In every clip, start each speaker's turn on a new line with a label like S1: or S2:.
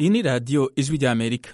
S1: iyi ni radiyo ijwi ry'amerika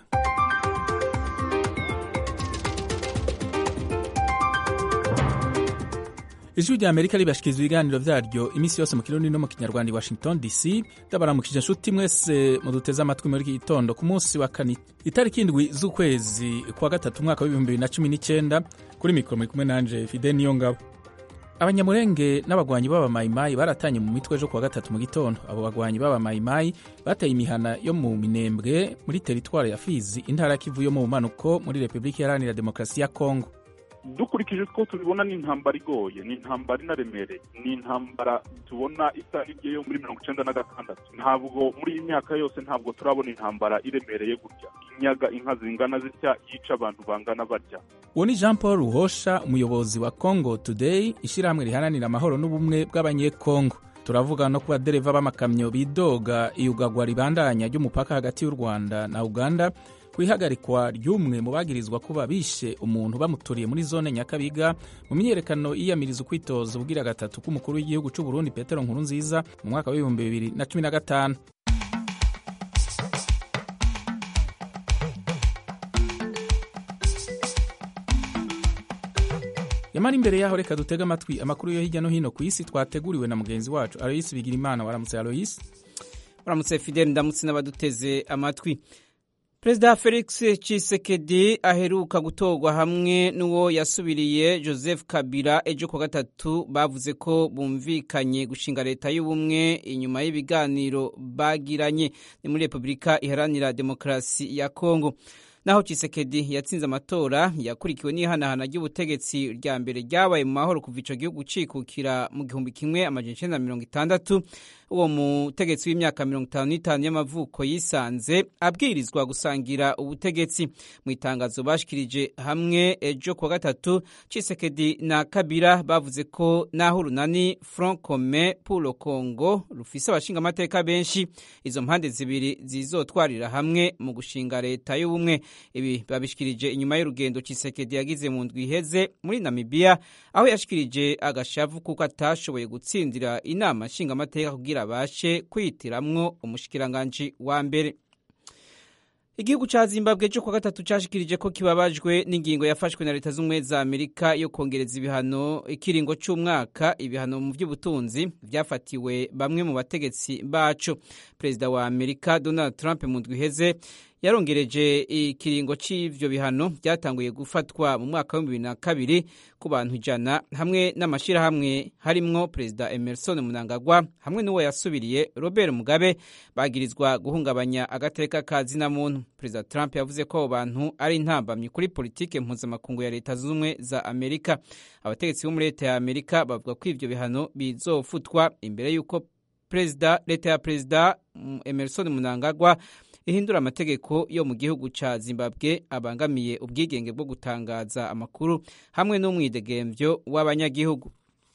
S1: ijwi ry'amerika ribashikiriza ibiganiro vyaryo iminsi yose mu kirundi no mu kinyarwanda i washington dc ndabaramukije nshuti mwese muduteze amatwi muri iki gitondo ku munsi wa kane itariki indwi z'ukwezi kwa gatatu umwaka w'ibihumbi bibiri na cumi n'icenda kuri mikoro muri kumwe nanje fide niyo ngabo abanyamurenge n'abagwanyi b'abamayimayi baratanye mu mitwe ejo kuwa gatatu mu gitondo abo bagwanyi b'abamayimayi bateye imihana yo mu minembwe muri teritwari ya fizi intara ya kivu yo mu bumanuko muri repubulika iharanira demokarasi ya kongo
S2: dukurikije ko tubibona ni intambara igoye ni intambara inaremereye ni intambara tubona isa n'iryo yo muri mirongo icenda na gatandatu ntabwo muri iyi myaka yose ntabwo turabona intambara iremereye gutya inyaga inka zingana zitya yica abantu bangana barya
S1: uwo ni jean paul ruhosha umuyobozi wa congo today ishyirahamwe riharanira amahoro n'ubumwe bw'abanyekongo turavuga no kuba dereva b'amakamyo bidoga iyugagwa ribandanya ry'umupaka hagati y'u rwanda na uganda ku ihagarikwa ry'umwe mu bagirizwa kuba bishe umuntu bamuturiye muri zone nyakabiga mu myiyerekano yiyamiriza ukwitoza ubwira gatatu k'umukuru w'igihugu cy'u Burundi Petero Nkurunziza mu mwaka w'ibihumbi bibiri na cumi na gatanu yamara imbere yaho reka dutege amatwi amakuru yo hirya no hino ku isi twateguriwe na mugenzi wacu Aloysi Bigirimana waramutse Aloysi
S3: waramutse Fidel ndamutse n'abaduteze amatwi perezida felix Tshisekedi aheruka gutorwa hamwe n'uwo yasubiriye joseph kabila ejo ku gatatu bavuze ko bumvikanye gushinga leta y'ubumwe inyuma y'ibiganiro bagiranye ni muri repubulika iharanira demokarasi ya kongo naho Tshisekedi yatsinze amatora yakurikiwe n'ihanahana ry'ubutegetsi rya mbere ryabaye mu mahoro kuva ico gihugu cikukira mu gihumbi kimwe amajana icenda na mirongo itandatu uwo mutegetsi w'imyaka mirongo itanu n'itanu y'amavuko yisanze abwirizwa gusangira ubutegetsi mu itangazo bashikirije hamwe ejo kuwa gatatu Tshisekedi na Kabila bavuze ko naho urunani Front Commun pour le Congo rufise abashinga amateka benshi izo mpande zibiri zizotwarira hamwe mu gushinga leta y'ubumwe ibi babishikirije inyuma y'urugendo Tshisekedi yagize mu ndwi iheze muri Namibia aho yashikirije agashavu kuko atashoboye gutsindira inama nshingamateka kugira abashe kwitiramwo umushikiranganji wa mbere igihugu ca zimbabwe cyo kwa gatatu cashikirije ko kibabajwe n'ingingo yafashwe na leta z'ubumwe za amerika yo kongereza ibihano ikiringo c'umwaka ibihano mu vy'ubutunzi vyafatiwe bamwe mu bategetsi baco perezida wa amerika donald trump mu ndwi iheze yarongereje ikiringo c'ivyo bihano byatanguye gufatwa mu mwaka wa bibiri na kabiri ku bantu ijana hamwe n'amashirahamwe harimwo perezida emerson munangagwa hamwe n'uwo yasubiriye robert mugabe bagirizwa guhungabanya agateka ka zina muntu perezida trump yavuze ko abo bantu ari intambamyi kuri politike mpuzamakungu ya leta z'ubumwe za amerika abategetsi bo muri leta ya amerika bavuga ko ivyo bihano bizofutwa imbere y'uko perezida leta ya perezida emerson munangagwa ihindura amategeko yo mu gihugu ca Zimbabwe abangamiye ubwigenge bwo gutangaza amakuru hamwe n'umwidegemvyo w'abanyagihugu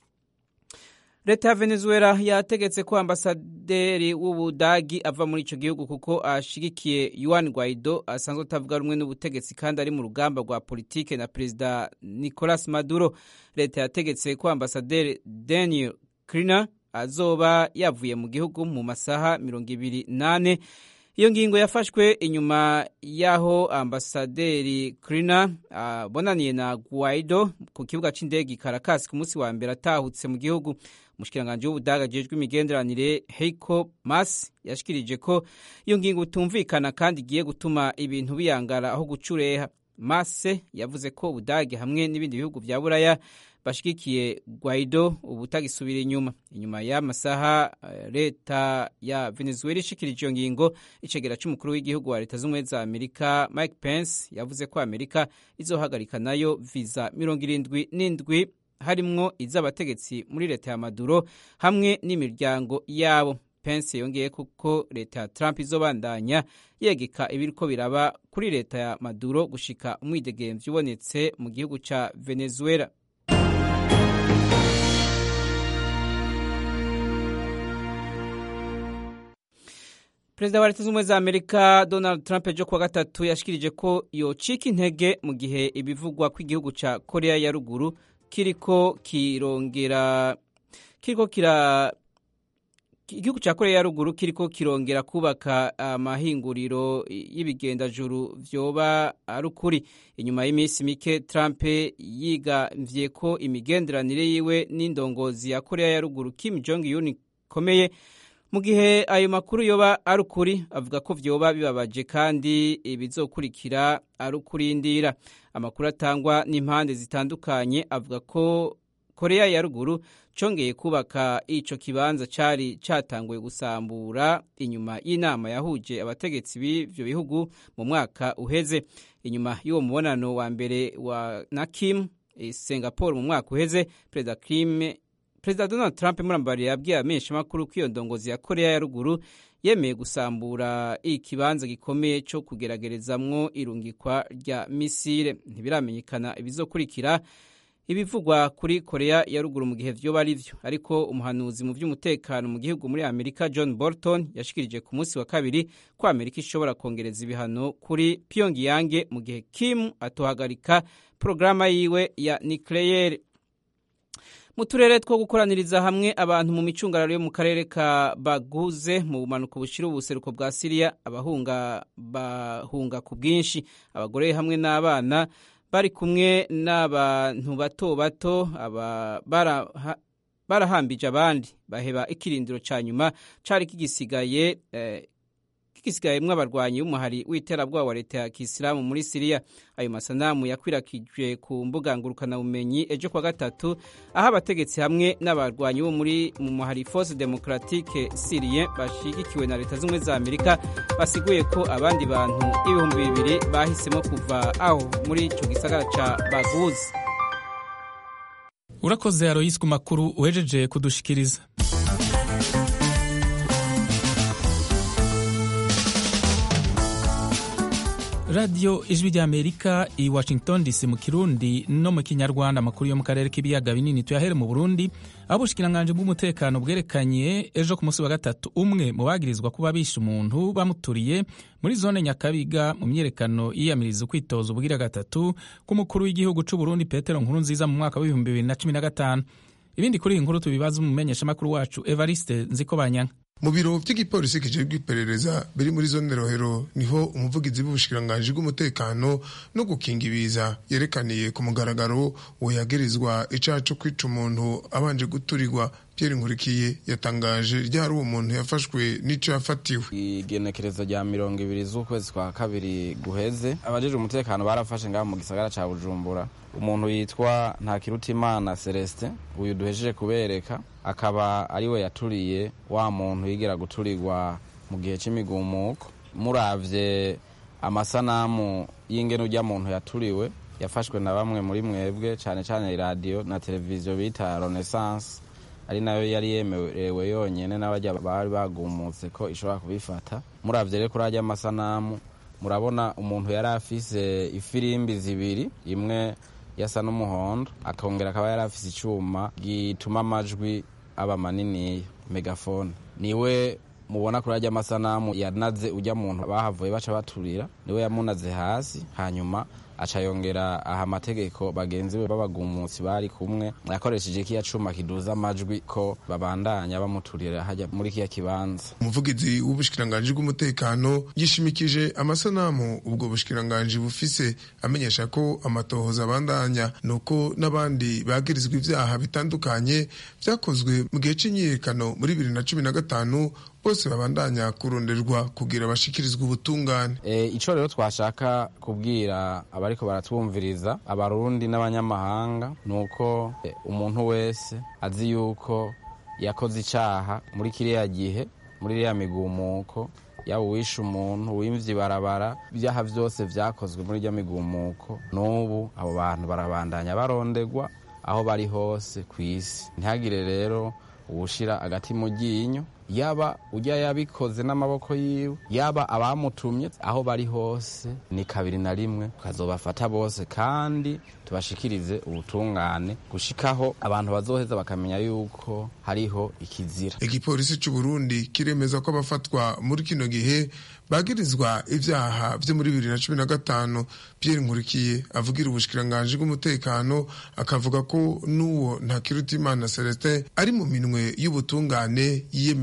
S3: leta ya venezuela yategetse ko ambasaderi w'ubudagi ava muri ico gihugu kuko ashigikiye yuan guaido asanzwe atavuga rumwe n'ubutegetsi kandi ari mu rugamba rwa politike na perezida nicolas maduro leta yategetse ko ambasaderi daniel kriner azoba yavuye mu gihugu mu masaha mirongo ibiri nane iyo ngingo yafashwe inyuma y'aho ambasaderi Krina abonaniye uh, na Guaido ku kibuga c'indege Caracas ku munsi wa mbere atahutse mu gihugu umushikiranganji w'ubudaga ajejwe imigenderanire Heiko Maas yashikirije ko iyo ngingo utumvikana kandi igiye gutuma ibintu biyangara aho gucureha Mase yavuze ko ubudage hamwe n'ibindi bihugu vya Buraya bashigikiye Guaido ubutagisubira inyuma inyuma y'amasaha leta ya Venezuela ishikirije iyo ngingo icegera c'umukuru w'igihugu wa leta z'ubumwe za Amerika Mike Pence yavuze ko Amerika izohagarika nayo visa mirongo irindwi n'indwi harimwo iz'abategetsi muri leta ya Maduro hamwe n'imiryango yabo Pence yongeye kuko leta ya Trump izobandanya yegeka ibiriko biraba kuri leta ya Maduro gushika umwidegemvyo ubonetse mu gihugu ca Venezuela perezida wa leta z'ubumwe za amerika donald trump ejo kuwa gatatu yashikirije ko yocika intege mu gihe ibivugwa ko igihugu ca korea ya ruguru kiriko kirongera kiriko kira igihugu cya korea ya ruguru kiriko kirongera kubaka amahinguriro y'ibigendajuru vyoba ari ukuri inyuma y'iminsi mike trump yigavye ko imigenderanire yiwe n'indongozi ya korea ya ruguru kim jong un ikomeye mu gihe ayo makuru yoba ari ukuri avuga ko vyoba bibabaje kandi ibizokurikira ari ukurindira amakuru atangwa n'impande zitandukanye avuga ko korea ya ruguru congeye kubaka ico kibanza cari catanguye gusambura inyuma y'inama yahuje abategetsi b'ivyo bihugu mu mwaka uheze inyuma y'uwo mubonano wa mbere wa na kim e, singapore mu mwaka uheze perezida kim perezida donald trump murambariye yabwiye abamenyeshamakuru ko iyo ndongozi ya korea ya ruguru yemeye gusambura ikibanza gikomeye cyo kugeragerezamwo irungikwa rya misile ntibiramenyekana ibizokurikira ibivugwa kuri korea ya ruguru mu gihe vyoba ari vyo ariko umuhanuzi mu vy'umutekano mu gihugu muri amerika john bolton yashikirije ku munsi wa kabiri ko amerika ishobora kongereza ibihano kuri pyongyang mu gihe kim atohagarika porogaramu yiwe ya nucleaire mu turere two gukoraniriza hamwe abantu mu micungararo yo mu karere ka baguze mu bumanuko bushira ubuseruko bwa siriya abahunga bahunga ku bwinshi abagore hamwe n'abana bari kumwe n'abantu bato bato barahambije abandi baheba ikirindiro cya nyuma cyari kigisigaye kigisigayemwo abarwanyi b'umuhari w'iterabwoba wa leta ya kisilamu muri siriya ayo masanamu yakwirakijwe ku mbuga ngurukanabumenyi ejo kwa gatatu aho abategetsi hamwe n'abarwanyi bo muri mu muhari force democratique syrien bashigikiwe na leta z'ubumwe za amerika basiguye ko abandi bantu ibihumbi bibiri bahisemo kuva aho muri ico gisagara ca baguzi
S1: urakoze aroyisi ku makuru uhejeje kudushikiriza radiyo ijwi ry'amerika i washington dc mu kirundi no mu kinyarwanda amakuru yo mu karere k'ibiyaga binini tuyahere mu burundi aho ubushikiranganje bw'umutekano bwerekanye ejo ku munsi wa gatatu umwe mu bagirizwa kuba bishe umuntu bamuturiye muri zone nyakabiga mu myerekano yiyamiriza ukwitoza ubugira gatatu k'umukuru w'igihugu c'u burundi petero nkuru nziza mu mwaka w'ibihumbi bibiri na cumi na gatanu ibindi kuri iyi nkuru tubibaza umumenyeshamakuru wacu evariste nziko banyanka
S4: mu biro by'igipolisi kijejwe iperereza biri muri zone rohero niho umuvugizi w'ubushikiranganji bw'umutekano no gukinga ibiza yerekaniye ku mugaragaro uwo yagirizwa icaha co kwica umuntu abanje guturirwa Pierre Nkurikiye yatangaje ryari uwo muntu yafashwe n'ico yafatiwe
S5: igenekerezo rya mirongo ibiri z'ukwezi kwa kabiri guheze abajejwe umutekano barafashe ngaho mu gisagara ca Bujumbura umuntu yitwa Ntakirutimana Celestin uyu duhejeje kubereka akaba ariwe yaturiye wa muntu yigera guturirwa mu gihe c'imigumuko muravye amasanamu y'ingene urya muntu yaturiwe yafashwe na bamwe muri mwebwe cane cane iradiyo na televiziyo bita Renaissance ari nayo yari yemerewe yonyene n'abarya bari bagumutse ko ishobora kubifata muravye rero kuri arya amasanamu murabona umuntu yari afise ifirimbi zibiri imwe yasa n'umuhondo akongera akaba yari afise icuma gituma amajwi aba maniniya megafone niwe mubona kuri arya amasanamu yanaze ujya muntu bahavuye baca baturira niwe yamunaze hasi hanyuma aca yongera aha amategeko bagenzi be b'abagumutsi bari kumwe yakoresheje kiya cuma kiduza amajwi ko babandanya bamuturira hajya muri kiya kibanza
S4: umuvugizi w'ubushikiranganji bw'umutekano yishimikije amasanamu ubwo bushikiranganji bufise amenyesha ko amatohoza abandanya nuko n'abandi bagirizwa ivyaha bitandukanye vyakozwe mu gihe c'imyiyerekano muri bibiri na cumi na gatanu bose babandanya kuronderwa kugira bashikirizwe ubutungane
S5: e, ico rero twashaka kubwira abariko baratwumviriza abarundi n'abanyamahanga nuko e, umuntu wese azi yuko yakoze icaha muri kiriya gihe muri iriya migumuko yaba uwishe umuntu wimvye ibarabara ibyaha vyose vyakozwe muri irya migumuko n'ubu abo bantu barabandanya baronderwa aho bari hose kw'isi ntihagire rero uwushira agati mu ryinyo yaba ujya yabikoze n'amaboko yiwe yaba abamutumye aho bari hose ni kabiri na rimwe tukazobafata bose kandi tubashikirize ubutungane gushikaho abantu bazoheza bakamenya yuko hariho ikizira
S4: igipolisi c'u Burundi kiremeza ko abafatwa muri kino gihe bagirizwa ivyaha vyo muri bibiri na cumi na gatanu Pierre Nkurikiye avugira ubushikiranganji bw'umutekano akavuga ko n'uwo Ntakirutimana Celestin ari mu minwe y'ubutungane yiyemera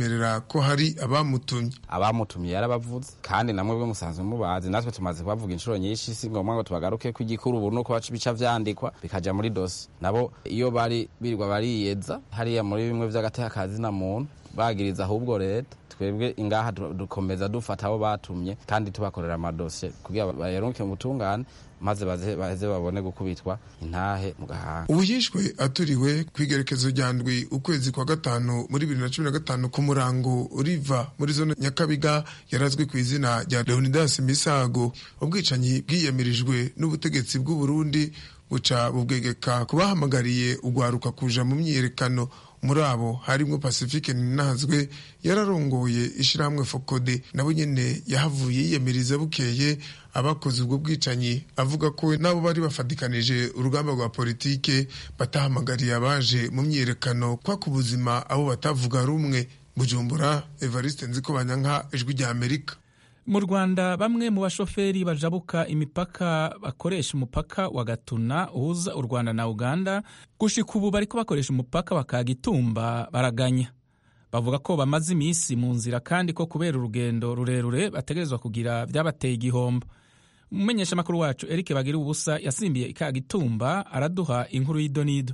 S4: asemerera ko hari abamutumye
S5: abamutumye yarabavuze kandi namwe bwe musanzwe mubazi natwe tumaze kubavuga inshuro nyinshi si ngombwa ngo tubagaruke ko igikuru ubu nuko bica vyandikwa bikaja muri dosi nabo iyo bari birirwa bariyeza hariya muri bimwe vy'agatekazi na muntu bagiriza ahubwo leta twebwe ingaha dukomeza dufata abo batumye kandi tubakorera amadosiye kugira bayaruke mu butungane maze baheze babone gukubitwa intahe mu gahanga
S4: ubujishwe aturiwe ku igerekezo rya ndwi ukwezi kwa gatanu muri bibiri na cumi na gatanu ku murango uriva muri zone nyakabiga yarazwi ku izina rya leonidas misago ubwicanyi bwiyamirijwe n'ubutegetsi bw'u Burundi buca bubwegeka kubahamagariye ugwaruka kuja mu myiyerekano muri abo harimwo pacifique ninazwe yararongoye ishirahamwe fokode nabo nyene yahavuye yiyamiriza bukeye abakoze ubwo bwicanyi avuga ko nabo bari bafatikanije urugamba rwa politike batahamagariye abaje mu myiyerekano kwaka ubuzima abo batavuga rumwe bujumbura evariste nziko banyanka ijwi rya amerika
S1: mu rwanda bamwe mu bashoferi bajabuka imipaka bakoresha umupaka wa gatuna uhuza u rwanda na uganda gushika ubu bariko bakoresha umupaka bakagitumba baraganya bavuga ko bamaze iminsi mu nzira kandi ko kubera urugendo rurerure bategerezwa kugira byabateye igihombo umumenyeshamakuru wacu eric bagira ubusa yasimbiye ikagitumba araduha inkuru y'idonido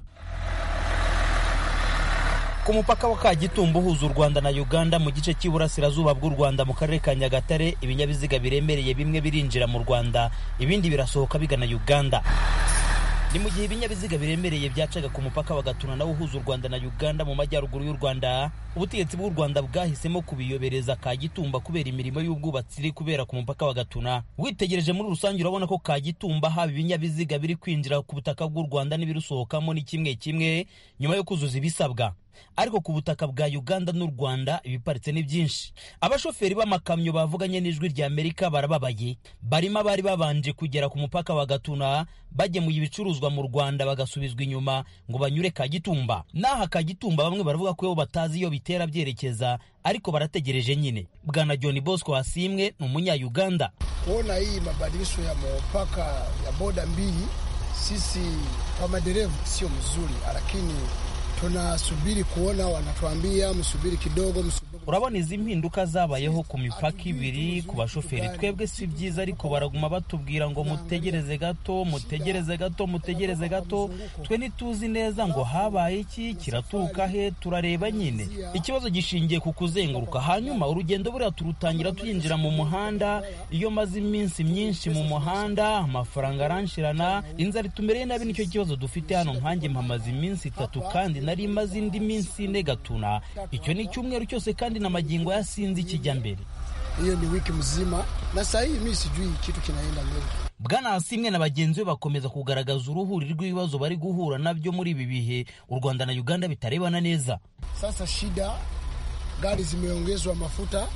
S6: ku mupaka wa kagitumba uhuza u rwanda na uganda mu gice cy'iburasirazuba bw'u rwanda mu karere ka nyagatare ibinyabiziga biremereye bimwe birinjira mu rwanda ibindi birasohoka bigana uganda ni mu gihe ibinyabiziga biremereye byacaga ku mupaka wa gatuna nawo uhuza u rwanda na uganda mu majyaruguru y'u rwanda ubutegetsi bw'u rwanda bwahisemo kubiyobereza kagitumba kubera imirimo y'ubwubatsi iri kubera ku mupaka wa gatuna witegereje muri rusange urabona ko kagitumba haba ibinyabiziga biri kwinjira ku butaka bw'u rwanda n'ibirusohokamo ni kimwe kimwe nyuma yo kuzuza ibisabwa ariko ku butaka bwa uganda n'u rwanda ibiparitse ni byinshi abashoferi b'amakamyo bavuganye n'ijwi rya amerika barababaye barimo abari babanje kugera ku mupaka wa gatuna bagemuye ibicuruzwa mu rwanda bagasubizwa inyuma ngo banyure kagitumba n'aha kagitumba bamwe baravuga ko batazi iyo bitera byerekeza ariko barategereje nyine bwana john bosco wasimwe ni umunya-uganda
S7: kuona hii mabadilisho ya mpaka ya boda mbili sisi kwa madereva sio mzuri lakini tunasubiri kuona, wanatuambia msubiri kidogo, msubiri.
S6: urabona izi mpinduka zabayeho ku mipaka ibiri ku bashoferi twebwe si byiza ariko baraguma batubwira ngo mutegereze gato mutegereze gato mutegereze gato twe ntituzi neza ngo habaye iki kiraturuka he turareba nyine ikibazo gishingiye ku kuzenguruka hanyuma urugendo buriya turutangira tuyinjira mu muhanda iyo maze iminsi myinshi mu muhanda amafaranga aranshirana inzara itumereye nabi nicyo kibazo dufite hano nkanjye mpamaze iminsi itatu kandi nari imaze indi minsi ine gatuna icyo ni icyumweru cyose kandi na magingo yasinzi kijya mbere
S7: hiyo ni wiki mzima na saa hii mi sijui kitu kinaenda mbele
S6: bwana asimwe na bagenzi be bakomeza kugaragaza uruhuri rw'ibibazo bari guhura nabyo muri ibi bihe u rwanda na uganda bitarebana neza
S7: sasa shida gari zimeongezwa mafuta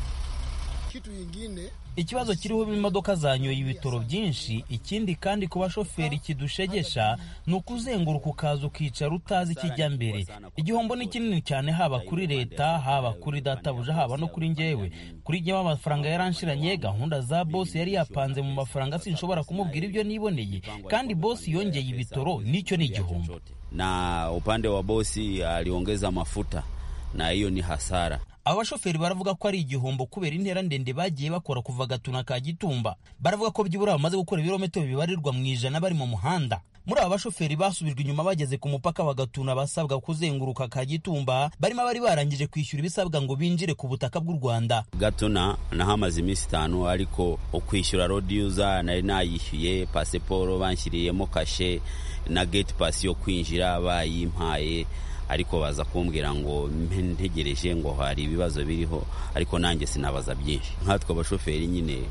S7: kitu ingine
S6: ikibazo kiriho imodoka zanyoye ibitoro byinshi ikindi kandi ku bashoferi kidushegesha ni ukuzenguruka ukaza ukicara utazi ikijya mbere igihombo ni kinini cyane haba kuri leta haba kuri databuja haba no kuri njyewe kuri njyewe amafaranga yaranshiranye gahunda za bosi yari yapanze mu mafaranga sinshobora kumubwira ibyo niboneye kandi bosi yongeye ibitoro nicyo ni igihombo
S8: na upande wa bosi aliongeza mafuta na hiyo ni hasara
S6: aba bashoferi baravuga ko ari igihombo kubera intera ndende bagiye bakora kuva gatuna ka gitumba baravuga ko byibura bamaze gukora ibirometero bibarirwa mu ijana bari mu muhanda muri aba bashoferi basubijwe inyuma bageze ku mupaka wa gatuna basabwa kuzenguruka ka gitumba barimo abari barangije kwishyura ibisabwa ngo binjire ku butaka bw'u rwanda
S8: gatuna nahamaze iminsi itanu ariko ukwishyura rodi yuza nari nayishyuye pasiporo banshyiriyemo kashe na geti pasi yo kwinjira bayimpaye ariko baza kumbwira ngo ntegereje ngo hari ibibazo biriho ariko nanjye sinabaza byinshi nkatwe abashoferi nyine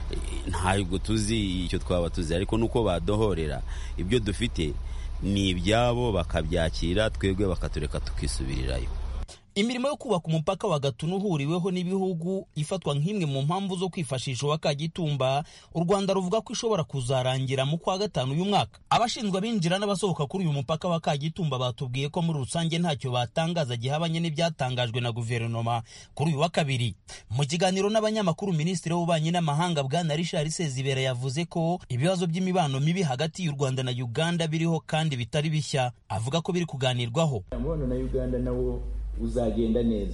S8: ntabwo tuzi icyo twaba tuzi ariko nuko badohorera ibyo dufite ni ibyabo bakabyakira twebwe bakatureka tukisubirirayo
S6: imirimo yo kubaka umupaka wa gatuna uhuriweho n'ibihugu ifatwa nk'imwe mu mpamvu zo kwifashisha uwa kagitumba u rwanda ruvuga ko ishobora kuzarangira mu kwa gatanu uyu mwaka abashinzwe abinjira n'abasohoka kuri uyu mupaka wa kagitumba batubwiye ko muri rusange ntacyo batangaza gihabanye n'ibyatangajwe na guverinoma kuri uyu wa kabiri mu kiganiro n'abanyamakuru minisitiri w'ububanyi n'amahanga bwana richard sezibera yavuze ko ibibazo by'imibano mibi hagati y'u rwanda na uganda biriho kandi bitari bishya avuga ko biri kuganirwaho
S9: umubano na uganda nawo uzagenda neza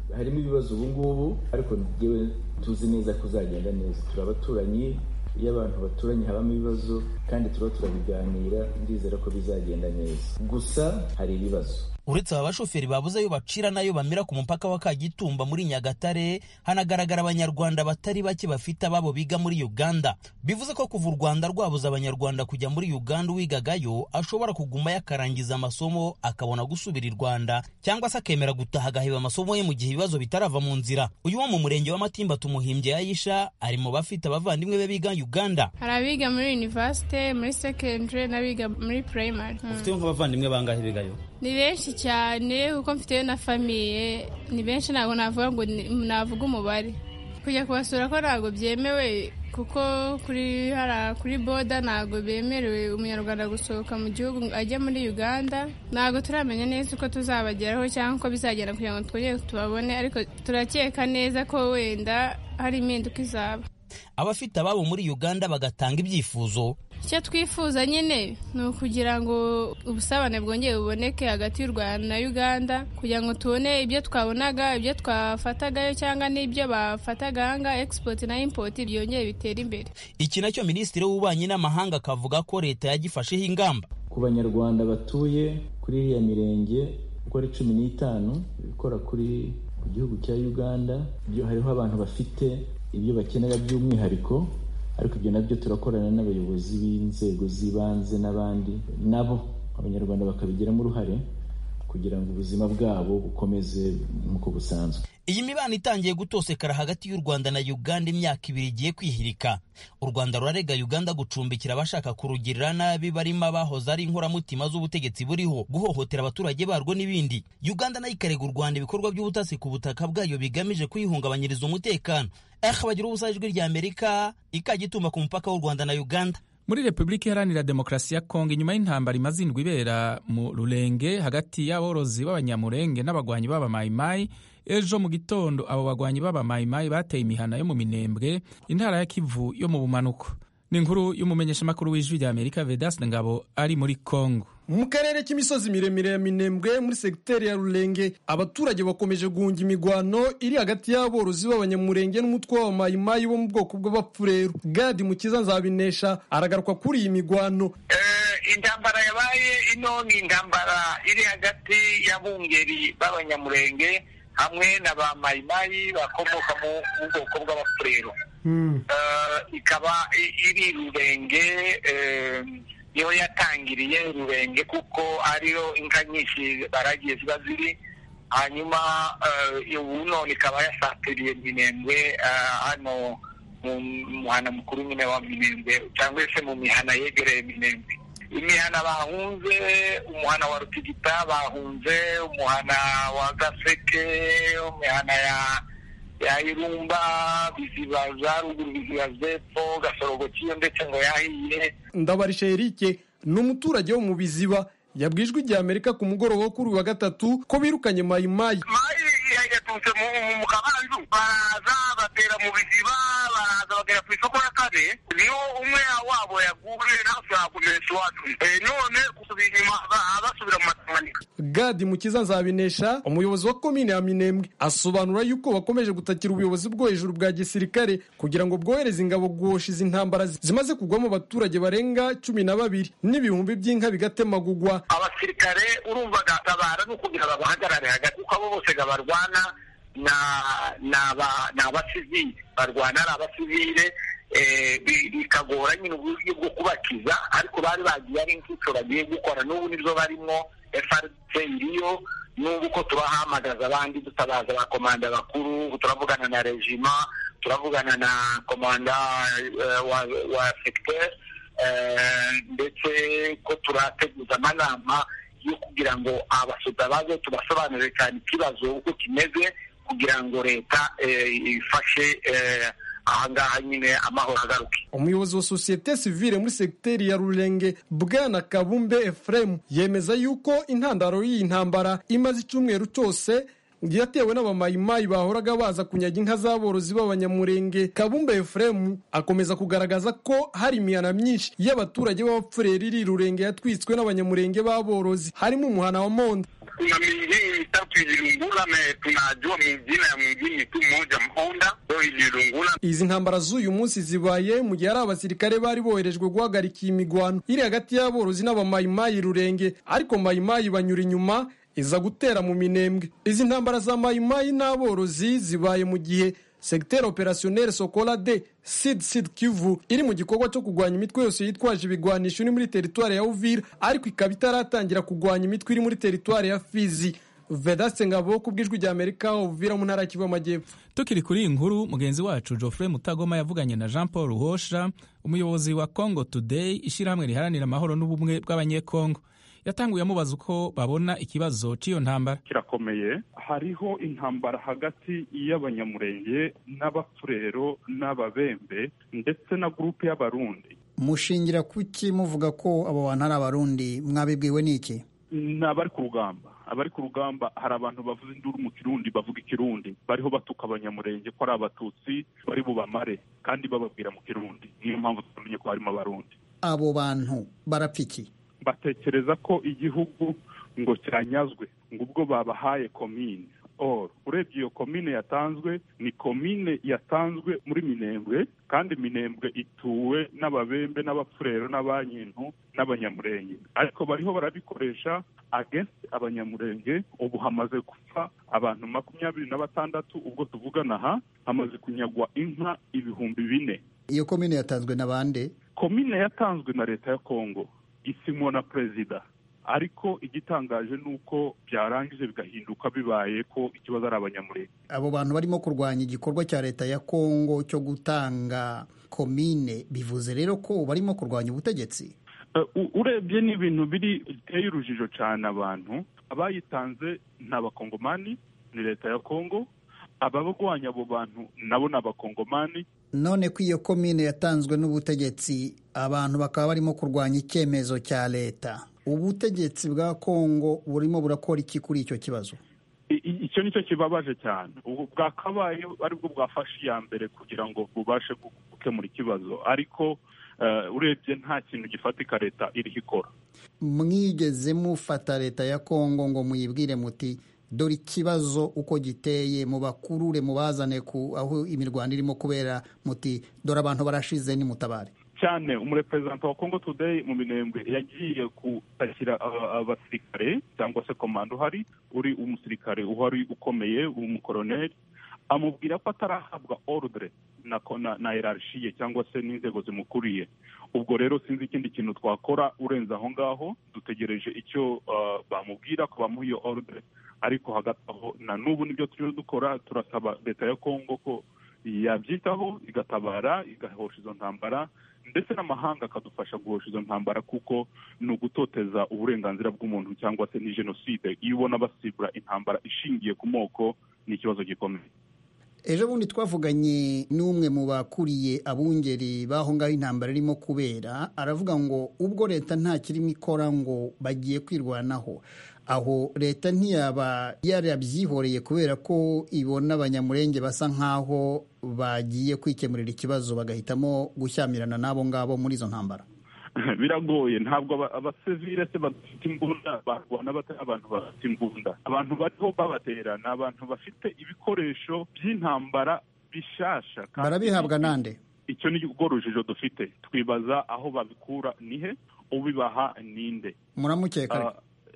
S9: harimo ibibazo ubu ngubu ariko ngewe tuzi neza ko uzagenda neza turi abaturanyi iyo abantu baturanye habamo ibibazo kandi tuba turabiganira ndizera ko bizagenda neza gusa hari ibibazo
S6: uretse aba bashoferi babuze ayo bacira n'ayo bamira ku mupaka wa kagitumba muri nyagatare hanagaragara abanyarwanda batari bake bafite ababo biga muri uganda bivuze ko kuva u rwanda rwabuze abanyarwanda kujya muri uganda uwigagayo ashobora kugumayo akarangiza amasomo akabona gusubira i rwanda cyangwa se akemera gutaha agaheba amasomo ye mu gihe ibibazo bitarava mu nzira uyu wo mu murenge wa matimba tumuhimbye yayisha ari mu bafite abavandimwe be biga uganda
S10: hari abiga muri universite muri secondary n'abiga muri primary
S6: ufite nk'abavandimwe bangahe bigayo
S10: ni benshi cyane kuko mfiteyo na famiye ni benshi ntabwo navuga ngo navuga umubare kujya kubasura ko ntabwo byemewe kuko kuri hara kuri boda ntabwo bemerewe umunyarwanda gusohoka mu gihugu ajya muri uganda ntabwo turamenya neza uko tuzabageraho cyangwa uko bizagenda kugira ngo twongere tubabone ariko turakeka neza ko wenda hari impinduka izaba
S6: abafite ababo muri uganda bagatanga ibyifuzo
S10: icyo twifuza nyine ni ukugira ngo ubusabane bwongere buboneke hagati y'u rwanda na uganda kugira ngo tubone ibyo twabonaga ibyo twafatagayo cyangwa n'ibyo bafataga ahangaha egisipoti na impoti byongere bitera imbere
S6: iki nacyo minisitiri w'ububanyi n'amahanga akavuga ko leta yagifasheho ingamba
S9: ku banyarwanda batuye kuri iriya mirenge uko ari cumi n'itanu ikora kuri ku gihugu cya uganda byo hariho abantu bafite ibyo bakenera by'umwihariko ariko ibyo nabyo turakorana n'abayobozi b'inzego z'ibanze n'abandi nabo abanyarwanda bakabigiramo uruhare kugira ngo ubuzima bwabo bukomeze nk'uko busanzwe
S6: iyi mibano itangiye gutosekara hagati y'u rwanda na uganda imyaka ibiri igiye kwihirika u rwanda rurarega uganda gucumbikira abashaka kurugirira nabi barimo abahoze ari inkoramutima z'ubutegetsi buriho guhohotera abaturage barwo n'ibindi uganda nayo ikarega u rwanda ibikorwa by'ubutasi ku butaka bwayo bigamije kuyihungabanyiriza umutekano aha bagira ubusa ijwi rya amerika ikagituma ku mupaka w'u rwanda na uganda
S1: muri repubulika iharanira demokarasi ya kongo inyuma y'intambara imaze indwi ibera mu rurenge hagati y'aborozi b'abanyamurenge n'abagwanyi b'abamayimayi ejo mu gitondo abo bagwanyi b'abamayimayi bateye imihana yo mu minembwe intara ya kivu yo mu bumanuko ni inkuru y'umumenyeshamakuru w'ijwi rya amerika vedaste ngabo ari muri kongo
S11: mu karere k'imisozi miremire ya minembwe muri segiteri ya rurenge abaturage bakomeje guhunga imigwano iri hagati y'aborozi b'abanyamurenge n'umutwe w'abamayimayi bo mu bwoko bw'abapfureru gadi mukiza nzabinesha aragaruka kuri iyi migwano
S12: intambara yabaye ino ni intambara iri hagati y'abungeri b'abanyamurenge hamwe na ba mayimayi bakomoka mu bwoko bw'abapfureru ikaba iri rurenge niho yatangiriye rurenge kuko ariyo inka nyinshi baragiye ziba ziri hanyuma ubu none ikaba yasatiriye minembwe hano mu muhana mukuru nyine wa minembwe cyangwa se mu mihana yegereye minembwe imihana bahunze umuhana wa rutigita bahunze umuhana wa gaseke imihana ya ya irumba biziba za ruguru biziba zepfo gasorogo kiyo ndetse ngo yahiye
S11: ndabarisha erike ni umuturage wo mu biziba yabwijwe igihe amerika ku mugoroba wo kuri wa gatatu ko birukanye mayimayi
S12: mayi yaturutse mu kabanzu baraza batera mu biziba baraza bagera ku isoko ya kane niho umwe wabo yaguye nawe yakumenyesha iwacu none gusubira inyuma basubira mu matamanika
S11: gadi mukiza nzabinesha umuyobozi wa komine ya minembwe asobanura yuko bakomeje gutakira ubuyobozi bwo hejuru bwa gisirikare kugira ngo bwohereze ingabo guhosha izi ntambara zimaze kugwamo abaturage barenga cumi na babiri n'ibihumbi by'inka bigatemagugwa
S12: abasirikare urumva gatabara ni ukugira babahagarare hagati kuko abo bose barwana ni abasivile barwana ari abasivile bikagora nyine uburyo bwo kubakiza ariko bari bagiye ari inshuco bagiye gukora n'ubu nibyo barimo FRC iriyo n'ubu uko turahamagaza abandi dutabaza ba komanda bakuru turavugana na regima turavugana na komanda wa, wa secteur ndetse ko turateguza amanama yo kugira ngo abasoda baze tubasobanurire cyane ikibazo uko kimeze kugira ngo leta ifashe ahangaha nyine amahoro agaruke
S11: umuyobozi wa sosiyete sivile muri segiteri ya rurenge bwana kabumbe efuremu yemeza yuko intandaro y'iyi ntambara imaze icyumweru cyose yatewe n'abamayimayi bahoraga baza kunyaga inka z'aborozi b'abanyamurenge kabumbe efuremu akomeza kugaragaza ko hari imihana myinshi y'abaturage b'abapfureri iri rurenge yatwitswe n'abanyamurenge b'aborozi harimo umuhana wa monde
S12: kuna mingine mitatu ililungula na tunajua mingine ya mwingine tu mmoja mhonda ndo ililungula
S11: izi ntambara z'uyu munsi zibaye mu gihe hari abasirikare bari boherejwe guhagarika iyi migwano iri hagati y'aborozi n'abamayimayi rurenge ariko mayimayi banyura inyuma iza gutera mu minembwe izi ntambara za mayimayi n'aborozi zibaye mu gihe segiteri operasiyoneri sokola de sid sid kivu iri mu gikorwa cyo kurwanya imitwe yose yitwaje ibigwanisho iri muri teritwari ya uvira ariko ikaba itaratangira kurwanya imitwe iri muri teritwari ya fizi vedaste ngabo ku bw'ijwi rya amerika uvira mu ntara ya kivu y'amajyepfo
S1: tukiri kuri iyi nkuru mugenzi wacu geoffrey mutagoma yavuganye na jean paul ruhosha umuyobozi wa congo today ishyirahamwe riharanira amahoro n'ubumwe bw'abanyekongo yatanguye amubaza uko babona ikibazo cy'iyo ntambara
S2: kirakomeye hariho intambara hagati y'abanyamurenge n'abafurero n'ababembe ndetse na gurupe y'abarundi
S13: mushingira kuki muvuga ko abo bantu ari abarundi mwabibwiwe n'iki
S2: ni abari ku rugamba abari ku rugamba hari abantu bavuza induru mu kirundi bavuga ikirundi bariho batuka abanyamurenge ko ari abatutsi bari bubamare kandi bababwira mu kirundi niyo mpamvu tumenye ko harimo abarundi
S13: abo bantu barapfa iki
S2: batekereza ko igihugu ngo cyanyazwe ngo ubwo babahaye komine or urebye iyo komine yatanzwe ni komine yatanzwe muri minembwe kandi minembwe ituwe n'ababembe n'abapfurero n'abanyintu n'abanyamurenge ariko bariho barabikoresha against abanyamurenge ubu hamaze gupfa abantu makumyabiri na batandatu ubwo tuvugana aha hamaze kunyagwa inka ibihumbi bine
S13: iyo komine yatanzwe na bande
S2: komine yatanzwe na leta ya kongo isimwo na perezida ariko igitangaje ni uko byarangije bigahinduka bibaye ko ikibazo ari abanyamurenge
S13: abo bantu barimo kurwanya igikorwa cya leta ya kongo cyo gutanga komine bivuze rero ko barimo kurwanya ubutegetsi
S2: urebye ni ibintu biri biteye urujijo cyane abantu abayitanze ni abakongomani ni leta ya kongo abarwanya abo bantu nabo ni abakongomani
S13: none ko iyo komine yatanzwe n'ubutegetsi abantu bakaba barimo kurwanya icyemezo cya leta ubutegetsi bwa kongo burimo burakora iki kuri icyo kibazo
S2: icyo nicyo kibabaje cyane ubu bwakabaye aribwo bwafashe iya mbere kugira ngo bubashe gukemura ikibazo ariko urebye nta kintu gifatika leta iriho ikora
S13: mwigeze mufata leta ya kongo ngo muyibwire muti dore ikibazo uko giteye mubakurure mubazane ku aho imirwano irimo kubera muti dore abantu barashize nimutabare
S2: cyane umureperezanta wa congo today mu minembwe yagiye gutakira abasirikare cyangwa se komando uhari uri umusirikare uhari ukomeye umukoroneri amubwira ko atarahabwa ordre na na hierarchie cyangwa se n'inzego zimukuriye ubwo rero sinzi ikindi kintu twakora urenze aho ngaho dutegereje icyo bamubwira ko bamuha iyo ordre ariko hagati aho na n'ubu nibyo turiho dukora turasaba leta ya kongo ko yabyitaho igatabara igahosha izo ntambara ndetse n'amahanga akadufasha guhosha izo ntambara kuko ni ugutoteza uburenganzira bw'umuntu cyangwa se ni jenoside iyo ubona basibura intambara ishingiye ku moko ni ikibazo gikomeye
S13: ejo bundi twavuganye n'umwe mu bakuriye abungeri b'aho ngaho intambara irimo kubera aravuga ngo ubwo leta nta kirimo ikora ngo bagiye kwirwanaho aho leta ntiyaba yarabyihoreye kubera ko ibona abanyamurenge basa nk'aho bagiye kwikemurira ikibazo bagahitamo gushyamirana n'abo ngabo muri izo ntambara
S2: biragoye ntabwo abasivile se badafite imbunda barwana bate abantu bafite imbunda abantu bariho babatera ni abantu bafite ibikoresho by'intambara bishasha
S13: barabihabwa nande
S2: icyo ni rwo rujijo dufite twibaza aho babikura nihe ubibaha ninde
S13: muramukeka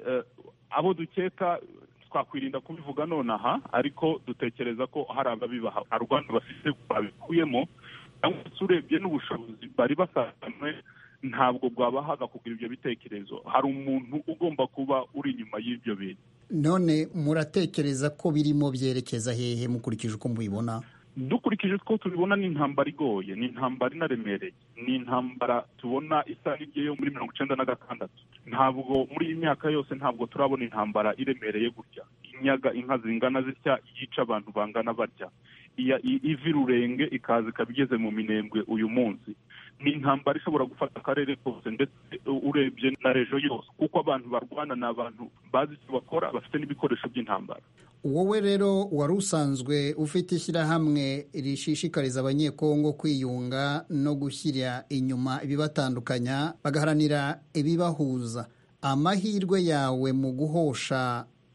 S2: abo dukeka twakwirinda kubivuga nonaha ariko dutekereza ko hari ababibaha hari rwanda bafite babikuyemo cyangwa se urebye n'ubushobozi bari basanganywe ntabwo bwabahaga kugira ibyo bitekerezo hari umuntu ugomba kuba uri inyuma y'ibyo bintu
S13: none muratekereza ko birimo byerekeza hehe mukurikije uko mubibona
S2: dukurikije uko tubibona ni intambara igoye ni intambara inaremereye ni intambara tubona isa n'igiye yo muri mirongo icyenda na gatandatu ntabwo muri iyi myaka yose ntabwo turabona intambara iremereye gutya inyaga inka zingana zitya yica abantu bangana batya iva irurenge ikaza ikaba igeze mu minembwe uyu munsi ni intambara ishobora gufata akarere kose ndetse urebye na rejo yose kuko abantu barwana ni abantu bazi icyo bakora bafite n'ibikoresho by'intambara
S13: wowe rero wari usanzwe ufite ishyirahamwe rishishikariza abanyekongo kwiyunga no gushyira inyuma ibibatandukanya bagaharanira ibibahuza amahirwe yawe mu guhosha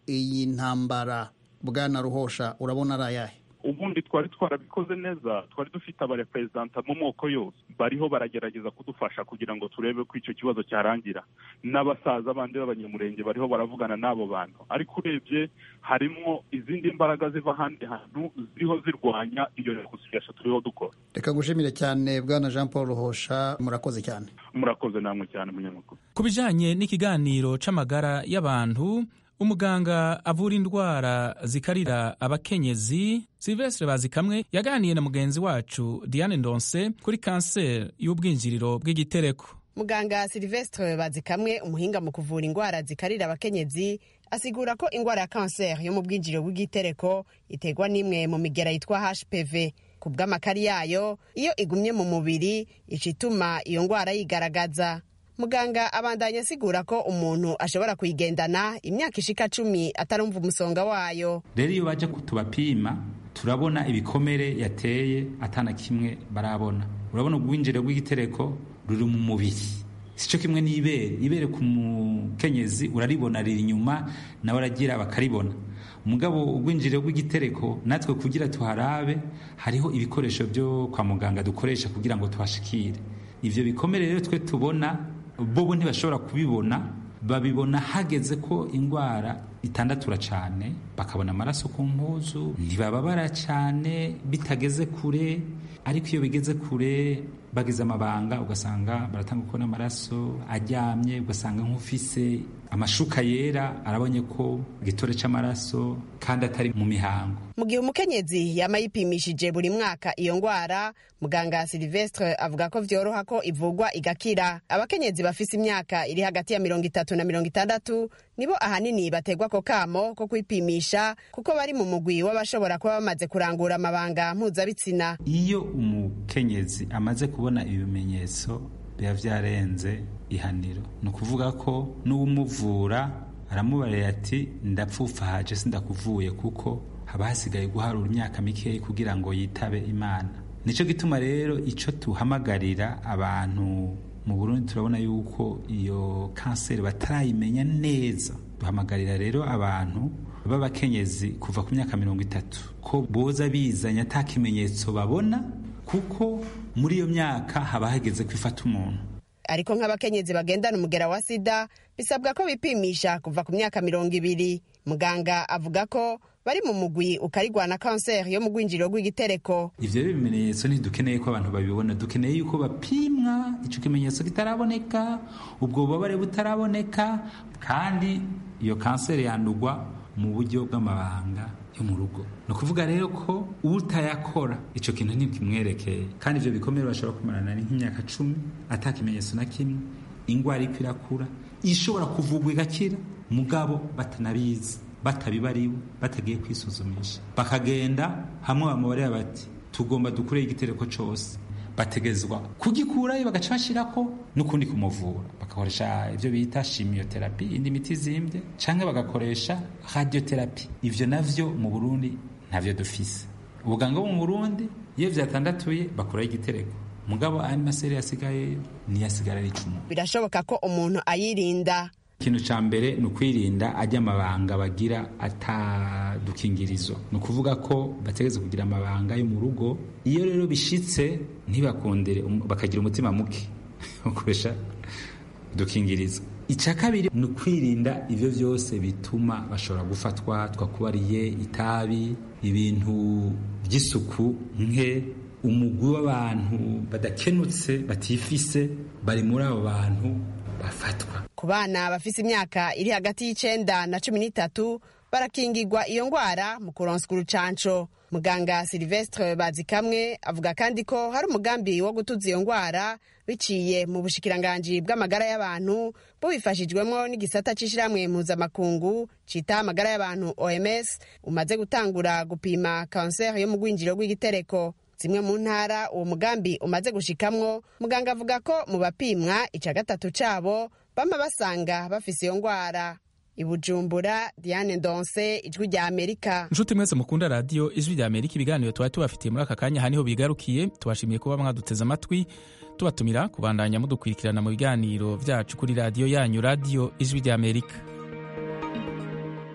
S13: iyi ntambara bwana ruhosha urabona ari ayahe
S2: ubundi twari twarabikoze neza twari dufite abareperezanta mu moko yose bariho baragerageza kudufasha kugira ngo turebe ko icyo kibazo cyarangira n'abasaza bandi b'abanyamurenge bariho baravugana n'abo bantu ariko urebye harimo izindi mbaraga ziva ahandi hantu ziriho zirwanya iyo rekonsilisha turiho dukora
S13: reka gushimire cyane bwana jean paul ruhosha murakoze cyane
S2: murakoze namwe cyane munyamakuru
S1: ku bijanye n'ikiganiro c'amagara y'abantu umuganga avura indwara zikarira abakenyezi silvestre bazikamwe yaganiye na mugenzi wacu diane ndonse kuri kanseri y'ubwinjiriro bw'igitereko
S14: muganga silvestre bazikamwe umuhinga mu kuvura indwara zikarira abakenyezi asigura ko indwara ya kanseri yo mu bwinjiriro bw'igitereko iterwa n'imwe mu migera yitwa hpv ku bw'amakari yayo iyo igumye mu mubiri ica ituma iyo ndwara yigaragaza muganga abandanya asigura ko umuntu ashobora kuyigendana imyaka ishika cumi atarumva umusonga wayo
S15: rero iyo baje tubapima turabona ibikomere yateye atana kimwe barabona urabona ubwinjire bw'igitereko ruri mu mubiri sico kimwe n'ibere ibere ku mukenyezi uraribona riri inyuma nawe aragira bakaribona umugabo ubwinjiriro bw'igitereko natwe kugira tuharabe hariho ibikoresho byo kwa muganga dukoresha kugira ngo tuhashikire ivyo bikomere rero twe tubona bobo ntibashobora kubibona babibona hageze ko indwara itandatura cyane bakabona amaraso ku mpuzu ntibababara cyane bitageze kure ariko iyo bigeze kure bagize amabanga ugasanga baratanga kubona amaraso aryamye ugasanga nk'ufise amashuka yera arabonye ko igitore cy'amaraso kandi atari mu mihango
S14: mu gihe umukenyezi yama yipimishije buri mwaka iyo ndwara muganga silvestre avuga ko vyoroha ko ivugwa igakira abakenyezi bafise imyaka iri hagati ya mirongo itatu na mirongo itandatu nibo ahanini bategwa ko kamo ko kwipimisha kuko bari mu mugwi w'abashobora kuba bamaze kurangura amabanga mpuzabitsina
S15: iyo umukenyezi amaze kubona ibimenyetso biba vyarenze ihaniro ni ukuvuga ko n'uwumuvura aramubarira ati ndapfufahaje sindakuvuye kuko haba hasigaye guharura imyaka mikeyi kugira ngo yitabe imana nicyo gituma rero icyo tuhamagarira abantu mu burundi turabona yuko iyo kanseri batarayimenya neza duhamagarira rero abantu b'abakenyezi kuva ku myaka mirongo itatu ko boza bizanye ata kimenyetso babona kuko muri iyo myaka haba hageze kwifata umuntu
S14: ariko nk'abakenyezi bagendana umugera wa sida bisabwa ko bipimisha kuva ku myaka mirongo ibiri muganga avuga ko bari mu mugwi ukarigwana kanseri yo mu rwinjiriro rw'igitereko
S15: ivyo rero ibimenyetso ntidukeneye ko abantu babibona dukeneye yuko bapimwa ico kimenyetso kitaraboneka ubwo bubabare butaraboneka kandi iyo kanseri yandugwa mu buryo bw'amabanga yo mu rugo ni ukuvuga rero ko utayakora icyo kintu ntikimwerekeye kandi ibyo bikomere bashobora kumarana nk'imyaka cumi ata kimenyetso na kimwe indwara iko irakura ishobora kuvugwa igakira mugabo batanabizi batabibariwe batagiye kwisuzumisha bakagenda hamwe bamubarira bati tugomba dukureho igitereko cyose bategezwa kugikurayo bagaca bashyirako n'ukundi kumuvura bagakoresha ibyo bita shimiyoterapi indi miti izimbye cyangwa bagakoresha radioterapi ibyo navyo mu burundi ntabyo dufise ubuganga bwo mu burundi iyo vyatandatuye bakuraho igitereko mugabo andi maseri yasigayeyo niyo asigara ari icumu
S14: birashoboka ko umuntu ayirinda
S15: ikintu cya mbere ni ukwirinda ajya amabanga bagira atadukingirizo ni ukuvuga ko bategetse kugira amabanga yo mu rugo iyo rero bishitse ntibakundire bakagira umutima muke bakoresha udukingirizo icya kabiri ni ukwirinda ibyo byose bituma bashobora gufatwa twakubariye itabi ibintu by'isuku nke umugwi w'abantu badakenutse batifise bari muri abo bantu bafatwa
S14: ku bana bafise imyaka iri hagati y'icenda na cumi n'itatu barakingirwa iyo ngwara mu kuronswa urucanco muganga silvestre bazikamwe avuga kandi ko hari umugambi wo gutuza iyo ngwara biciye mu bushikiranganji bw'amagara y'abantu bubifashijwemo n'igisata c'ishirahamwe mpuzamakungu cita amagara y'abantu oms umaze gutangura gupima kanseri yo mu rwinjiro rw'igitereko zimwe mu ntara uwo mugambi umaze gushikamwo muganga avuga ko mu bapimwa ica gatatu cabo bama basanga bafise iyo ngwara ibujumbura diane ndonse ijwi rya amerika
S1: nshuti mwese mukunda radiyo ijwi rya amerika ibiganiro tuba tubafitiye muri aka kanya aha niho bigarukiye tubashimiye kuba mwaduteze amatwi tubatumira kubandanya mudukurikirana mu biganiro byacu kuri radiyo yanyu radiyo ijwi rya amerika